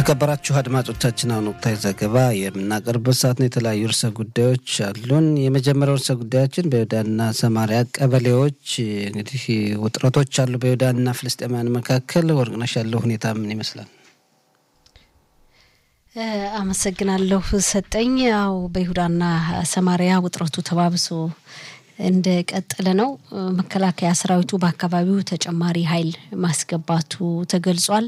የተከበራችሁ አድማጮቻችን አሁን ወቅታዊ ዘገባ የምናቀርበት ሰዓት ነው። የተለያዩ ርዕሰ ጉዳዮች አሉን። የመጀመሪያው ርዕሰ ጉዳያችን በይሁዳና ሰማሪያ ቀበሌዎች እንግዲህ ውጥረቶች አሉ። በይሁዳና ፍልስጤማውያን መካከል ወርቅነሽ ያለው ሁኔታ ምን ይመስላል? አመሰግናለሁ ሰጠኝ። ያው በይሁዳና ሰማሪያ ውጥረቱ ተባብሶ እንደቀጠለ ነው። መከላከያ ሰራዊቱ በአካባቢው ተጨማሪ ኃይል ማስገባቱ ተገልጿል።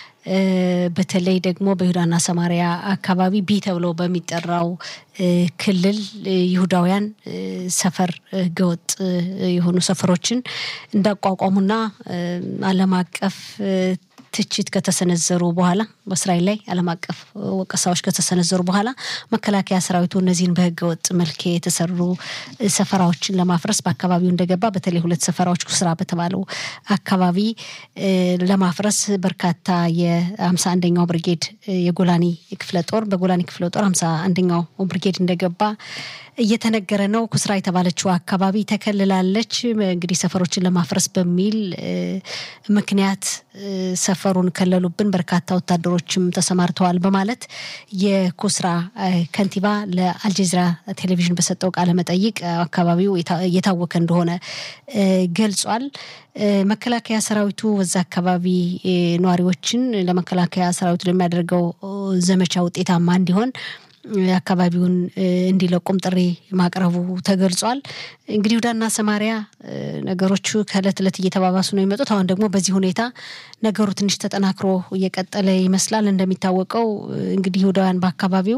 በተለይ ደግሞ በይሁዳና ሰማሪያ አካባቢ ቢ ተብሎ በሚጠራው ክልል ይሁዳውያን ሰፈር ህገወጥ የሆኑ ሰፈሮችን እንዳቋቋሙና ዓለም አቀፍ ትችት ከተሰነዘሩ በኋላ በእስራኤል ላይ ዓለም አቀፍ ወቀሳዎች ከተሰነዘሩ በኋላ መከላከያ ሰራዊቱ እነዚህን በህገ ወጥ መልክ የተሰሩ ሰፈራዎችን ለማፍረስ በአካባቢው እንደገባ በተለይ ሁለት ሰፈራዎች ኩስራ በተባለው አካባቢ ለማፍረስ በርካታ የሀምሳ አንደኛው ብርጌድ የጎላኒ ክፍለ ጦር በጎላኒ ክፍለ ጦር ሀምሳ አንደኛው ብርጌድ እንደገባ እየተነገረ ነው። ኩስራ የተባለችው አካባቢ ተከልላለች። እንግዲህ ሰፈሮችን ለማፍረስ በሚል ምክንያት ሰፈሩን ከለሉብን፣ በርካታ ወታደሮችም ተሰማርተዋል በማለት የኩስራ ከንቲባ ለአልጀዚራ ቴሌቪዥን በሰጠው ቃለ መጠይቅ አካባቢው እየታወከ እንደሆነ ገልጿል። መከላከያ ሰራዊቱ በዛ አካባቢ ነዋሪዎችን ለመከላከያ ሰራዊቱ ለሚያደርገው ዘመቻ ውጤታማ እንዲሆን አካባቢውን እንዲለቁም ጥሪ ማቅረቡ ተገልጿል። እንግዲህ ይሁዳና ሰማሪያ ነገሮቹ ከእለት እለት እየተባባሱ ነው የመጡት። አሁን ደግሞ በዚህ ሁኔታ ነገሩ ትንሽ ተጠናክሮ እየቀጠለ ይመስላል። እንደሚታወቀው እንግዲህ ይሁዳውያን በአካባቢው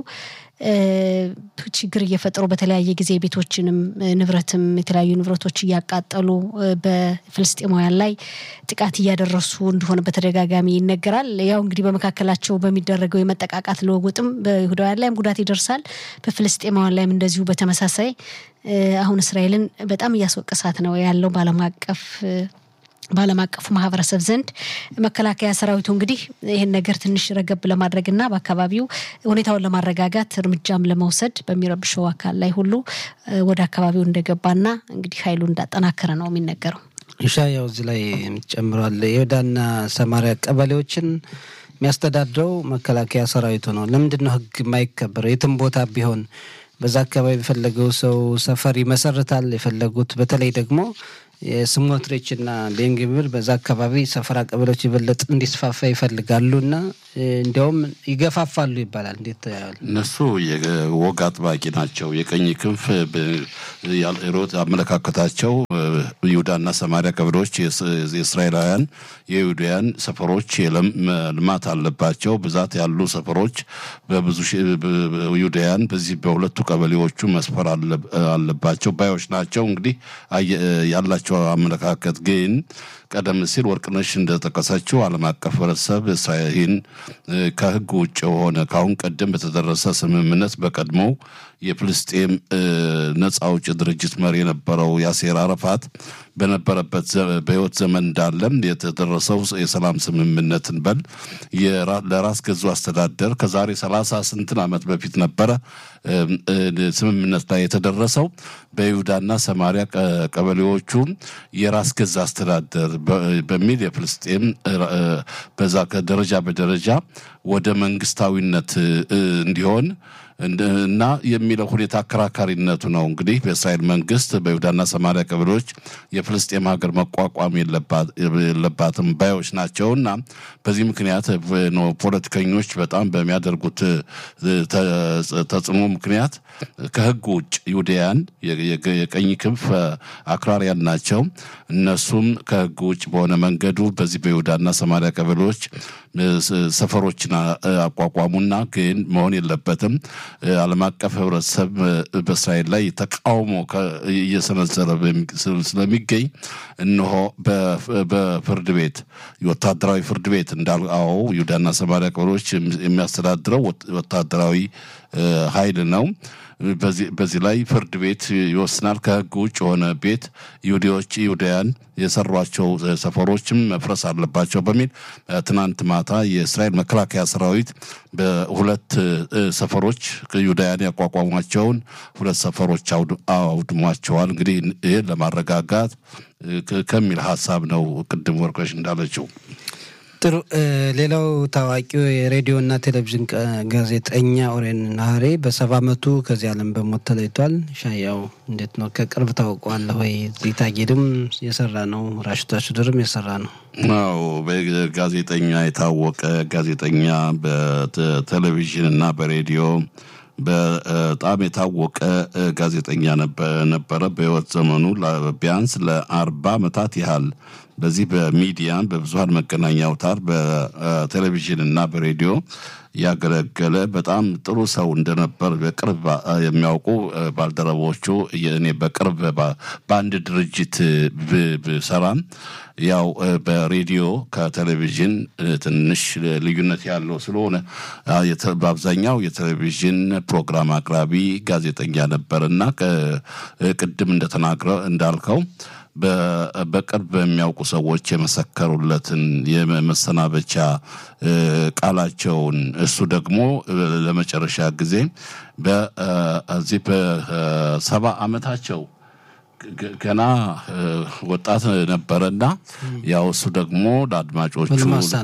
ችግር እየፈጠሩ በተለያየ ጊዜ ቤቶችንም ንብረትም የተለያዩ ንብረቶች እያቃጠሉ በፍልስጤማውያን ላይ ጥቃት እያደረሱ እንደሆነ በተደጋጋሚ ይነገራል። ያው እንግዲህ በመካከላቸው በሚደረገው የመጠቃቃት ልውውጥም በይሁዳውያን ላይም ጉዳት ይደርሳል፣ በፍልስጤማውያን ላይም እንደዚሁ በተመሳሳይ አሁን እስራኤልን በጣም እያስወቀሳት ነው ያለው በዓለም አቀፍ በዓለም አቀፉ ማህበረሰብ ዘንድ መከላከያ ሰራዊቱ እንግዲህ ይህን ነገር ትንሽ ረገብ ለማድረግና በአካባቢው ሁኔታውን ለማረጋጋት እርምጃም ለመውሰድ በሚረብሸው አካል ላይ ሁሉ ወደ አካባቢው እንደገባና እንግዲህ ኃይሉ እንዳጠናከረ ነው የሚነገረው። ኢሻ ያው እዚህ ላይ ጨምሯል። የይሁዳና ሰማሪያ ቀበሌዎችን የሚያስተዳድረው መከላከያ ሰራዊቱ ነው። ለምንድን ነው ህግ የማይከበረው? የትም ቦታ ቢሆን በዛ አካባቢ የፈለገው ሰው ሰፈር ይመሰርታል። የፈለጉት በተለይ ደግሞ የስሞትሬች እና ቤንግብር በዛ አካባቢ ሰፈራ ቀበሌዎች የበለጥ እንዲስፋፋ ይፈልጋሉ እና እንዲያውም ይገፋፋሉ ይባላል። እንዴት እነሱ የወግ አጥባቂ ናቸው። የቀኝ ክንፍ ሮት አመለካከታቸው ይሁዳና ሰማሪያ ቀበሌዎች የእስራኤላውያን የይሁዳውያን ሰፈሮች ልማት አለባቸው። ብዛት ያሉ ሰፈሮች በብዙ ይሁዳውያን በዚህ በሁለቱ ቀበሌዎቹ መስፈር አለባቸው ባዮች ናቸው። እንግዲህ ያላቸው አመለካከት ግን ቀደም ሲል ወርቅነሽ እንደጠቀሰችው ዓለም አቀፍ ህብረተሰብ ይህን ከህግ ውጭ የሆነ ከአሁን ቀደም በተደረሰ ስምምነት በቀድሞው የፍልስጤም ነጻ አውጪ ድርጅት መሪ የነበረው ያሴር አረፋት በነበረበት በህይወት ዘመን እንዳለም የተደረሰው የሰላም ስምምነትን በል ለራስ ገዙ አስተዳደር ከዛሬ ሰላሳ ስንትን ዓመት በፊት ነበረ ስምምነት ላይ የተደረሰው በይሁዳና ሰማሪያ ቀበሌዎቹ የራስ ገዝ አስተዳደር በሚል የፍልስጤም በዛ ደረጃ በደረጃ ወደ መንግስታዊነት እንዲሆን እና የሚለው ሁኔታ አከራካሪነቱ ነው። እንግዲህ በእስራኤል መንግስት በይሁዳና ሰማሪያ ቀበሌዎች የፍልስጤም ሀገር መቋቋም የለባትም ባዮች ናቸው እና በዚህ ምክንያት ፖለቲከኞች በጣም በሚያደርጉት ተጽዕኖ ምክንያት ከህግ ውጭ ይሁዳያን የቀኝ ክንፍ አክራሪያን ናቸው። እነሱም ከህግ ውጭ በሆነ መንገዱ በዚህ በይሁዳና ሰማሪያ ቀበሌዎች ሰፈሮችን አቋቋሙና ግን መሆን የለበትም ዓለም አቀፍ ህብረተሰብ በእስራኤል ላይ ተቃውሞ እየሰነዘረ ስለሚገኝ እነሆ በፍርድ ቤት የወታደራዊ ፍርድ ቤት እንዳል አዎ ይሁዳና ሰማሪያ ቀበሌዎች የሚያስተዳድረው ወታደራዊ ኃይል ነው። በዚህ ላይ ፍርድ ቤት ይወስናል። ከህግ ውጭ የሆነ ቤት ይሁዲዎች ይሁዳያን የሰሯቸው ሰፈሮችም መፍረስ አለባቸው በሚል ትናንት ማታ የእስራኤል መከላከያ ሰራዊት በሁለት ሰፈሮች ይሁዳያን ያቋቋሟቸውን ሁለት ሰፈሮች አውድሟቸዋል። እንግዲህ ይህን ለማረጋጋት ከሚል ሀሳብ ነው ቅድም ወርቆች እንዳለችው ጥሩ። ሌላው ታዋቂው የሬዲዮና ቴሌቪዥን ጋዜጠኛ ኦሬን ናሀሬ በሰባ አመቱ ከዚህ ዓለም በሞት ተለይቷል። ሻያው እንዴት ነው? ከቅርብ ታውቀዋለህ ወይ? ዚታጌድም የሰራ ነው፣ ራሽታ ሽድርም የሰራ ነው። አዎ ጋዜጠኛ የታወቀ ጋዜጠኛ በቴሌቪዥን እና በሬዲዮ በጣም የታወቀ ጋዜጠኛ ነበረ። በህይወት ዘመኑ ቢያንስ ለአርባ አመታት ያህል በዚህ በሚዲያ በብዙሀን መገናኛ አውታር በቴሌቪዥን እና በሬዲዮ ያገለገለ በጣም ጥሩ ሰው እንደነበር በቅርብ የሚያውቁ ባልደረቦቹ እኔ በቅርብ በአንድ ድርጅት ብሰራም ያው በሬዲዮ ከቴሌቪዥን ትንሽ ልዩነት ያለው ስለሆነ በአብዛኛው የቴሌቪዥን ፕሮግራም አቅራቢ ጋዜጠኛ ነበር እና ቅድም እንደተናግረ እንዳልከው በቅርብ የሚያውቁ ሰዎች የመሰከሩለትን የመሰናበቻ ቃላቸውን እሱ ደግሞ ለመጨረሻ ጊዜ በዚህ በሰባ አመታቸው ገና ወጣት ነበረና ያው እሱ ደግሞ ለአድማጮቹ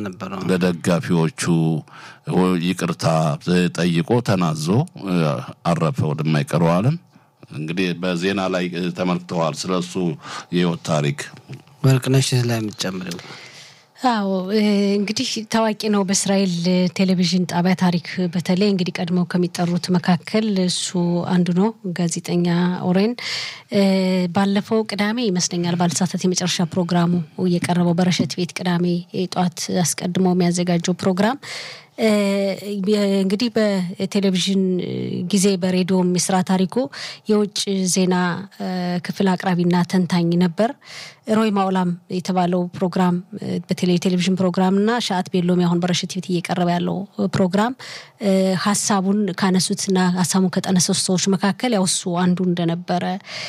ለደጋፊዎቹ ይቅርታ ጠይቆ ተናዞ አረፈ ወደማይቀረው ዓለም። እንግዲህ በዜና ላይ ተመልክተዋል። ስለ እሱ የህይወት ታሪክ ወርቅነሽ ላይ የምትጨምሪው? አዎ እንግዲህ ታዋቂ ነው በእስራኤል ቴሌቪዥን ጣቢያ ታሪክ በተለይ እንግዲህ ቀድመው ከሚጠሩት መካከል እሱ አንዱ ነው። ጋዜጠኛ ኦሬን ባለፈው ቅዳሜ ይመስለኛል ባልሳሳት የመጨረሻ ፕሮግራሙ እየቀረበው በረሸት ቤት ቅዳሜ ጠዋት አስቀድሞ የሚያዘጋጀው ፕሮግራም እንግዲህ በቴሌቪዥን ጊዜ በሬዲዮም የስራ ታሪኩ የውጭ ዜና ክፍል አቅራቢና ተንታኝ ነበር። ሮይ ማውላም የተባለው ፕሮግራም በቴሌ ቴሌቪዥን ፕሮግራም እና ሻአት ቤሎም አሁን በረሽት ቤት እየቀረበ ያለው ፕሮግራም ሀሳቡን ካነሱትና ሀሳቡን ከጠነሰሱ ሰዎች መካከል ያው እሱ አንዱ እንደነበረ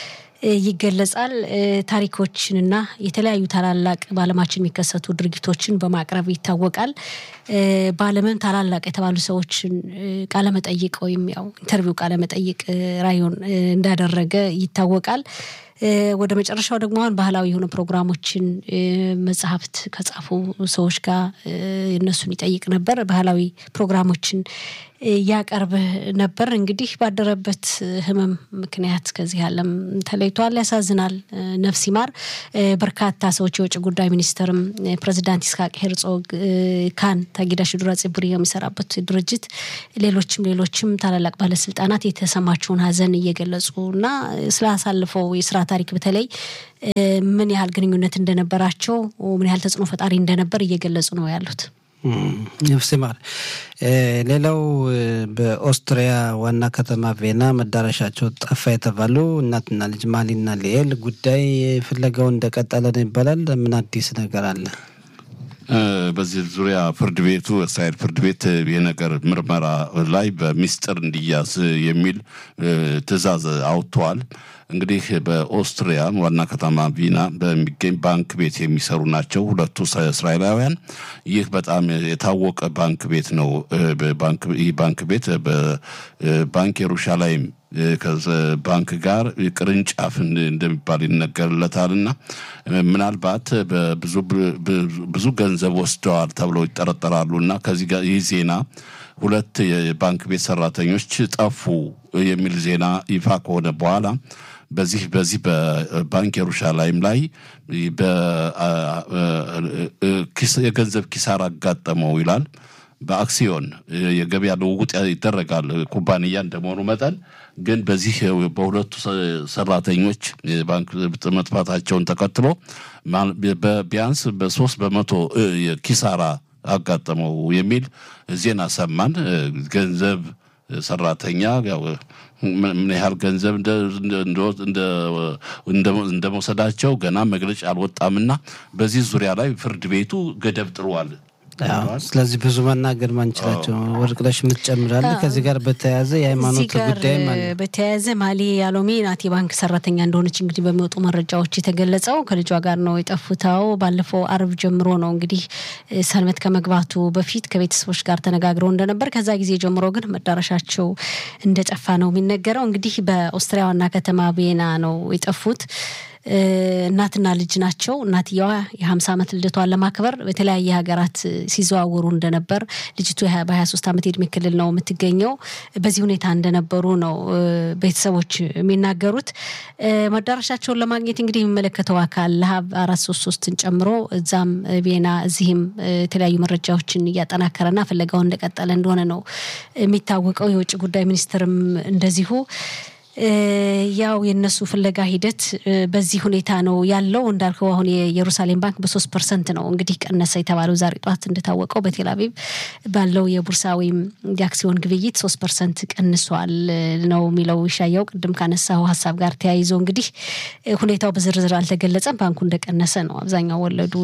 ይገለጻል። ታሪኮችንና የተለያዩ ታላላቅ በዓለማችን የሚከሰቱ ድርጊቶችን በማቅረብ ይታወቃል። በዓለምም ታላላቅ የተባሉ ሰዎችን ቃለመጠይቅ ወይም ያው ኢንተርቪው ቃለመጠይቅ ራዮን እንዳደረገ ይታወቃል። ወደ መጨረሻው ደግሞ አሁን ባህላዊ የሆኑ ፕሮግራሞችን መጽሐፍት ከጻፉ ሰዎች ጋር እነሱን ይጠይቅ ነበር። ባህላዊ ፕሮግራሞችን ያቀርብ ነበር። እንግዲህ ባደረበት ሕመም ምክንያት ከዚህ ዓለም ተለይቷል። ያሳዝናል። ነፍስ ይማር። በርካታ ሰዎች የውጭ ጉዳይ ሚኒስትርም ፕሬዚዳንት ይስሐቅ ሄርጾግ ካን ታጊዳ ሽዱራ ጽቡሪ የሚሰራበት ድርጅት ሌሎችም ሌሎችም ታላላቅ ባለስልጣናት የተሰማቸውን ሀዘን እየገለጹ እና ስላሳልፈው የስራ ታሪክ በተለይ ምን ያህል ግንኙነት እንደነበራቸው ምን ያህል ተጽዕኖ ፈጣሪ እንደነበር እየገለጹ ነው ያሉት። ነፍስ ይማር። ሌላው በኦስትሪያ ዋና ከተማ ቬና መዳረሻቸው ጠፋ የተባሉ እናትና ልጅ ማሊና ሊኤል ጉዳይ ፍለጋው እንደቀጠለ ነው ይባላል። ምን አዲስ ነገር አለ? በዚህ ዙሪያ ፍርድ ቤቱ እስራኤል ፍርድ ቤት የነገር ምርመራ ላይ በሚስጥር እንዲያዝ የሚል ትዕዛዝ አውጥተዋል። እንግዲህ በኦስትሪያ ዋና ከተማ ቪና በሚገኝ ባንክ ቤት የሚሰሩ ናቸው ሁለቱ እስራኤላውያን። ይህ በጣም የታወቀ ባንክ ቤት ነው። ይህ ባንክ ቤት በባንክ የሩሻላይም ባንክ ጋር ቅርንጫፍ እንደሚባል ይነገርለታል እና ምናልባት ብዙ ገንዘብ ወስደዋል ተብለው ይጠረጠራሉ እና ከዚህ ጋር ይህ ዜና ሁለት የባንክ ቤት ሰራተኞች ጠፉ የሚል ዜና ይፋ ከሆነ በኋላ በዚህ በዚህ በባንክ የሩሻላይም ላይ የገንዘብ ኪሳራ አጋጠመው ይላል። በአክሲዮን የገበያ ልውውጥ ይደረጋል ኩባንያ እንደመሆኑ መጠን ግን በዚህ በሁለቱ ሰራተኞች የባንክ መጥፋታቸውን ተከትሎ ቢያንስ በሶስት በመቶ ኪሳራ አጋጠመው የሚል ዜና ሰማን። ገንዘብ ሰራተኛ ምን ያህል ገንዘብ እንደ መውሰዳቸው ገና መግለጫ አልወጣምና በዚህ ዙሪያ ላይ ፍርድ ቤቱ ገደብ ጥሯል። ስለዚህ ብዙ መናገር ማንችላቸው ወርቅነሽ የምትጨምራለ ከዚህ ጋር በተያያዘ የሃይማኖት ጉዳይም አለ። በተያያዘ ማሊ ያሎሚ ናት የባንክ ሰራተኛ እንደሆነች እንግዲህ በሚወጡ መረጃዎች የተገለጸው ከልጇ ጋር ነው የጠፉታው። ባለፈው አርብ ጀምሮ ነው እንግዲህ ሰልመት ከመግባቱ በፊት ከቤተሰቦች ጋር ተነጋግረው እንደነበር፣ ከዛ ጊዜ ጀምሮ ግን መዳረሻቸው እንደጠፋ ነው የሚነገረው። እንግዲህ በኦስትሪያ ዋና ከተማ ቪየና ነው የጠፉት። እናትና ልጅ ናቸው። እናትየዋ የሀምሳ ዓመት ልደቷን ለማክበር በተለያየ ሀገራት ሲዘዋወሩ እንደነበር ልጅቱ በሀያ ሶስት ዓመት የእድሜ ክልል ነው የምትገኘው። በዚህ ሁኔታ እንደነበሩ ነው ቤተሰቦች የሚናገሩት። መዳረሻቸውን ለማግኘት እንግዲህ የሚመለከተው አካል ለሀብ አራት ሶስት ሶስትን ጨምሮ እዛም ቬና እዚህም የተለያዩ መረጃዎችን እያጠናከረና ፍለጋውን እንደቀጠለ እንደሆነ ነው የሚታወቀው። የውጭ ጉዳይ ሚኒስትርም እንደዚሁ ያው የነሱ ፍለጋ ሂደት በዚህ ሁኔታ ነው ያለው። እንዳልከው አሁን የኢየሩሳሌም ባንክ በሶስት ፐርሰንት ነው እንግዲህ ቀነሰ የተባለው ዛሬ ጠዋት እንደታወቀው በቴል አቪቭ ባለው የቡርሳ ወይም የአክሲዮን ግብይት ሶስት ፐርሰንት ቀንሷል ነው የሚለው ይሻያው። ቅድም ካነሳው ሀሳብ ጋር ተያይዞ እንግዲህ ሁኔታው በዝርዝር አልተገለጸም። ባንኩ እንደቀነሰ ነው አብዛኛው ወለዱ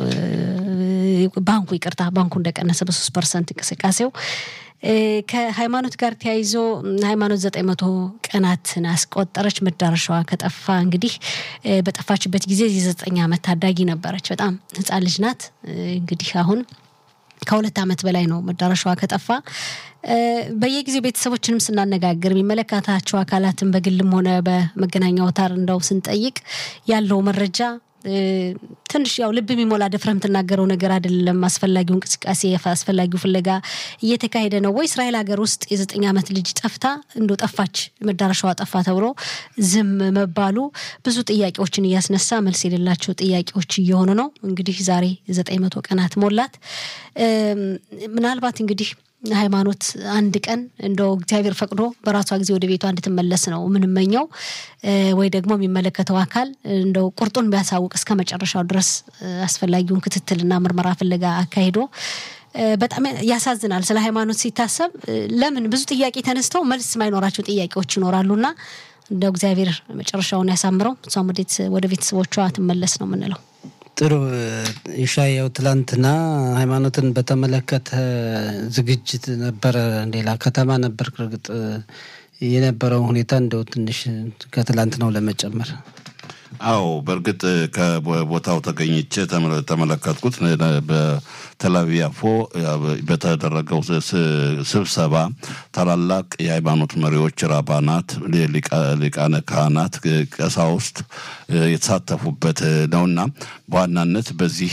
ባንኩ ይቅርታ ባንኩ እንደቀነሰ በሶስት ፐርሰንት እንቅስቃሴው ከሃይማኖት ጋር ተያይዞ ሃይማኖት ዘጠኝ መቶ ቀናትን አስቆጠረች። መዳረሻዋ ከጠፋ እንግዲህ በጠፋችበት ጊዜ የዘጠኝ ዓመት ታዳጊ ነበረች። በጣም ሕፃን ልጅ ናት። እንግዲህ አሁን ከሁለት ዓመት በላይ ነው መዳረሻዋ ከጠፋ። በየጊዜው ቤተሰቦችንም ስናነጋግር የሚመለከታቸው አካላትን በግልም ሆነ በመገናኛ አውታር እንደው ስንጠይቅ ያለው መረጃ ትንሽ ያው ልብ የሚሞላ ደፍረህ የምትናገረው ነገር አይደለም። አስፈላጊው እንቅስቃሴ አስፈላጊው ፍለጋ እየተካሄደ ነው ወይ? እስራኤል ሀገር ውስጥ የዘጠኝ ዓመት ልጅ ጠፍታ እንዶ ጠፋች መዳረሻዋ ጠፋ ተብሎ ዝም መባሉ ብዙ ጥያቄዎችን እያስነሳ መልስ የሌላቸው ጥያቄዎች እየሆኑ ነው። እንግዲህ ዛሬ ዘጠኝ መቶ ቀናት ሞላት። ምናልባት እንግዲህ ሃይማኖት አንድ ቀን እንደው እግዚአብሔር ፈቅዶ በራሷ ጊዜ ወደ ቤቷ እንድትመለስ ነው የምንመኘው። ወይ ደግሞ የሚመለከተው አካል እንደው ቁርጡን ቢያሳውቅ እስከ መጨረሻው ድረስ አስፈላጊውን ክትትልና ምርመራ ፍለጋ አካሂዶ በጣም ያሳዝናል። ስለ ሃይማኖት ሲታሰብ ለምን ብዙ ጥያቄ ተነስተው መልስ ማይኖራቸው ጥያቄዎች ይኖራሉና እንደው እግዚአብሔር መጨረሻውን ያሳምረው፣ እሷም ወደ ቤተሰቦቿ ትመለስ ነው የምንለው። ጥሩ ይሻየው፣ ትላንትና ሃይማኖትን በተመለከተ ዝግጅት ነበረ። ሌላ ከተማ ነበር። እርግጥ የነበረውን ሁኔታ እንደው ትንሽ ከትላንት ነው ለመጨመር አዎ በእርግጥ ከቦታው ተገኝቼ ተመለከትኩት። በቴልአቪቭ ያፎ በተደረገው ስብሰባ ታላላቅ የሃይማኖት መሪዎች፣ ራባናት፣ ሊቃነ ካህናት፣ ቀሳውስት የተሳተፉበት ነውና በዋናነት በዚህ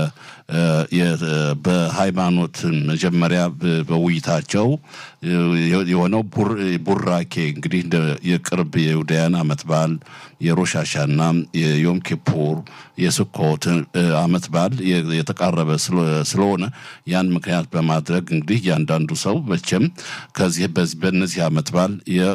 በሃይማኖት መጀመሪያ በውይይታቸው የሆነው ቡራኬ እንግዲህ የቅርብ የይሁዳያን ዓመት በዓል የሮሻሻና የዮም ኪፑር የስኮት ዓመት በዓል የተቃረበ ስለሆነ ያን ምክንያት በማድረግ እንግዲህ እያንዳንዱ ሰው መቼም ከዚህ በእነዚህ ዓመት በዓል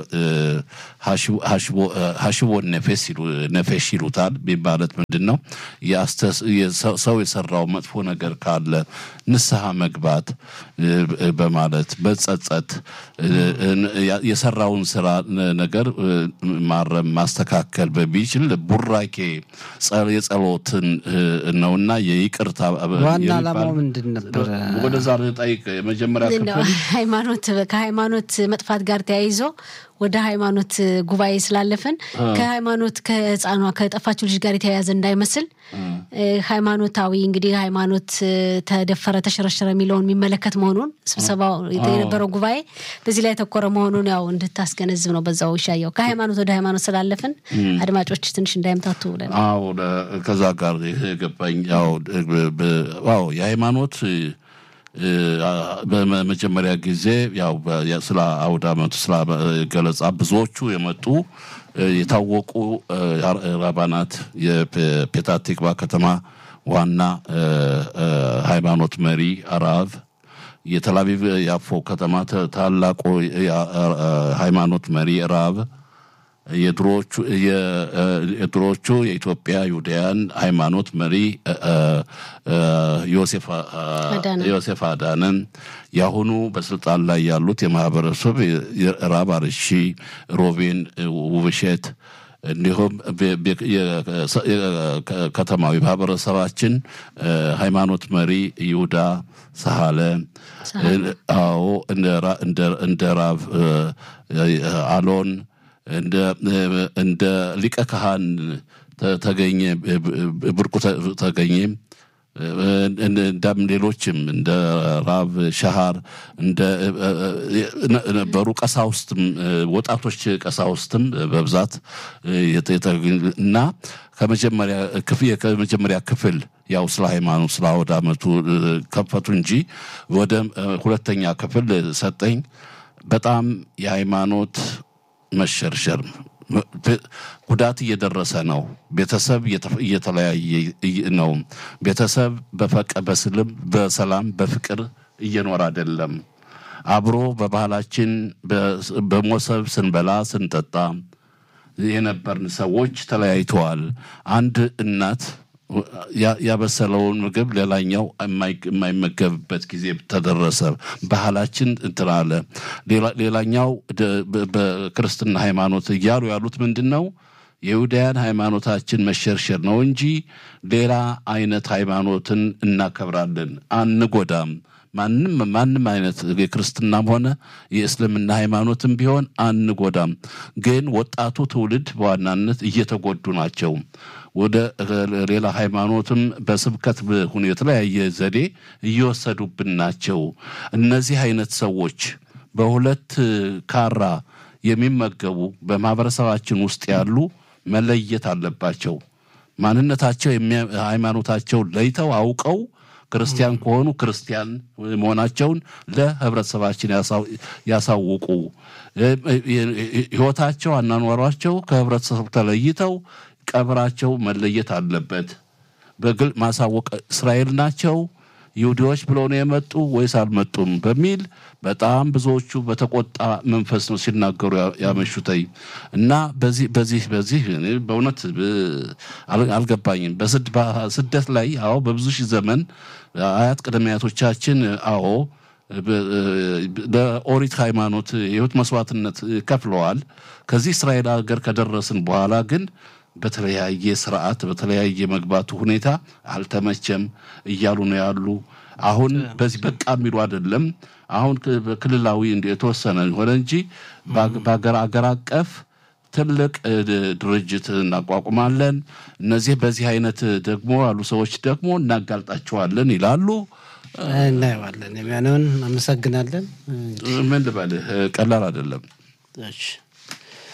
ሀሽቦን ነፌሽ ይሉታል። ማለት ምንድን ነው? ሰው የሰራው መጥፎ ነገር ካለ ንስሐ መግባት በማለት መጸጸት የሰራውን ስራ ነገር ማረም ማስተካከል በሚችል ቡራኬ የጸሎትን ነውና የይቅርታ ዋና ዓላማው ምንድን ነበረ? ወደዛ ጠይቅ የመጀመሪያ ክፍል ሃይማኖት ከሃይማኖት መጥፋት ጋር ተያይዞ ወደ ሃይማኖት ጉባኤ ስላለፍን ከሃይማኖት ከህፃኗ ከጠፋችው ልጅ ጋር የተያያዘ እንዳይመስል ሃይማኖታዊ እንግዲህ ሃይማኖት ተደፈረ ተሸረሸረ የሚለውን የሚመለከት መሆኑን ስብሰባው የነበረው ጉባኤ በዚህ ላይ የተኮረ መሆኑን ያው እንድታስገነዝብ ነው። በዛው ይሻየው ከሃይማኖት ወደ ሃይማኖት ስላለፍን አድማጮች ትንሽ እንዳይምታቱ ብለን አዎ ከዛ ጋር የገባኝ ያው የሃይማኖት በመጀመሪያ ጊዜ ያው ስለ አውደ ዓመቱ ስለ ገለጻ ብዙዎቹ የመጡ የታወቁ ራባናት የፔታቲክባ ከተማ ዋና ሃይማኖት መሪ አራብ የተላቪቭ ያፎ ከተማ ታላቁ ሃይማኖት መሪ ራብ የድሮዎቹ የኢትዮጵያ ይሁዳያን ሃይማኖት መሪ ዮሴፍ አዳነን የአሁኑ በስልጣን ላይ ያሉት የማህበረሰብ ራብ አርሺ ሮቤን ውብሸት እንዲሁም ከተማዊ ማህበረሰባችን ሃይማኖት እንደ ይሁዳ ሳሃለ አዎ እንደ ራብ አሎን እንደ ሊቀ ካህን ተገኘ ብርቁ ተገኘ እንዳም ሌሎችም እንደ ራብ ሸሃር እንደ ነበሩ ቀሳውስትም ወጣቶች ቀሳውስትም በብዛት እና ከመጀመሪያ ክፍል ከመጀመሪያ ክፍል ያው ስለ ሃይማኖት ስለ አውደ ዓመቱ ከፈቱ እንጂ ወደ ሁለተኛ ክፍል ሰጠኝ። በጣም የሃይማኖት መሸርሸር ጉዳት እየደረሰ ነው። ቤተሰብ እየተለያየ ነው። ቤተሰብ በፈቀ በስልም በሰላም በፍቅር እየኖረ አይደለም። አብሮ በባህላችን በሞሰብ ስንበላ ስንጠጣ የነበርን ሰዎች ተለያይተዋል። አንድ እናት ያበሰለውን ምግብ ሌላኛው የማይመገብበት ጊዜ ተደረሰ። ባህላችን እንትን አለ። ሌላኛው በክርስትና ሃይማኖት እያሉ ያሉት ምንድን ነው? የይሁዳያን ሃይማኖታችን መሸርሸር ነው እንጂ ሌላ አይነት ሃይማኖትን እናከብራለን፣ አንጎዳም። ማንም ማንም አይነት የክርስትናም ሆነ የእስልምና ሃይማኖትም ቢሆን አንጎዳም። ግን ወጣቱ ትውልድ በዋናነት እየተጎዱ ናቸው። ወደ ሌላ ሃይማኖትም በስብከት ሁን የተለያየ ዘዴ እየወሰዱብን ናቸው። እነዚህ አይነት ሰዎች በሁለት ካራ የሚመገቡ በማህበረሰባችን ውስጥ ያሉ መለየት አለባቸው። ማንነታቸው ሃይማኖታቸው ለይተው አውቀው ክርስቲያን ከሆኑ ክርስቲያን መሆናቸውን ለህብረተሰባችን ያሳውቁ። ህይወታቸው፣ አናኗሯቸው ከህብረተሰቡ ተለይተው ቀብራቸው መለየት አለበት። በግል ማሳወቅ እስራኤል ናቸው ይሁዲዎች ብለው ነው የመጡ ወይስ አልመጡም በሚል በጣም ብዙዎቹ በተቆጣ መንፈስ ነው ሲናገሩ ያመሹተኝ እና በዚህ በዚህ በዚህ በእውነት አልገባኝም። በስደት ላይ አዎ በብዙ ሺህ ዘመን አያት ቅድመ አያቶቻችን አዎ ለኦሪት ሃይማኖት የህይወት መስዋዕትነት ከፍለዋል። ከዚህ እስራኤል ሀገር ከደረስን በኋላ ግን በተለያየ ስርዓት በተለያየ መግባቱ ሁኔታ አልተመቸም እያሉ ነው ያሉ። አሁን በዚህ በቃ የሚሉ አይደለም። አሁን በክልላዊ የተወሰነ ሆነ እንጂ በሀገር አገር አቀፍ ትልቅ ድርጅት እናቋቁማለን። እነዚህ በዚህ አይነት ደግሞ ያሉ ሰዎች ደግሞ እናጋልጣቸዋለን ይላሉ። እናየዋለን የሚሆነውን። አመሰግናለን። ምን ልበልህ፣ ቀላል አይደለም። እሺ